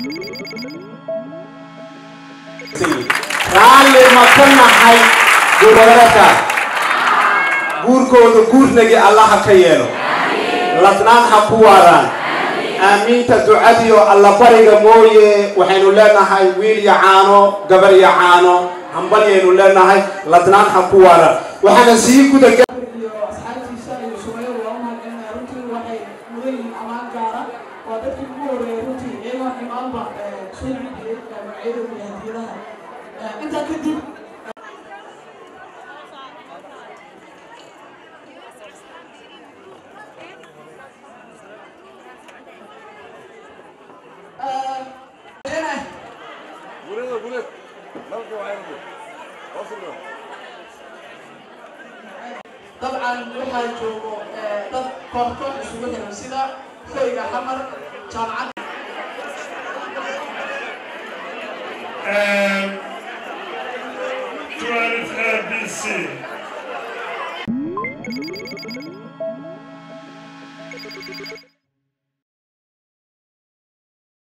raalli ma ka nahay goboleedka guurkooda guurnagi allaha ka yeelo ladnaan ha ku waaraan aamiinta ducadiyo allabariga mooye waxaynu leenahay wiil iyo caano gabar iyo caano hambalyaynu leenahay ladnaan ha ku waaraan waxaana sii gudaga iyo asxaabtiisa iyo sumayadu waa u mahadcelinaya runtii waxay mudan yihiin ammaan gaara waa dadkii ugu horeeyay runtii iyagoo imaanba soo celiyay magacyadooda iyo hadiyadaha intaa kadib dabcan waxaa joogo dad koorkoor isugu xiran sida hoyga xamar jaamacadda and 12 ABC.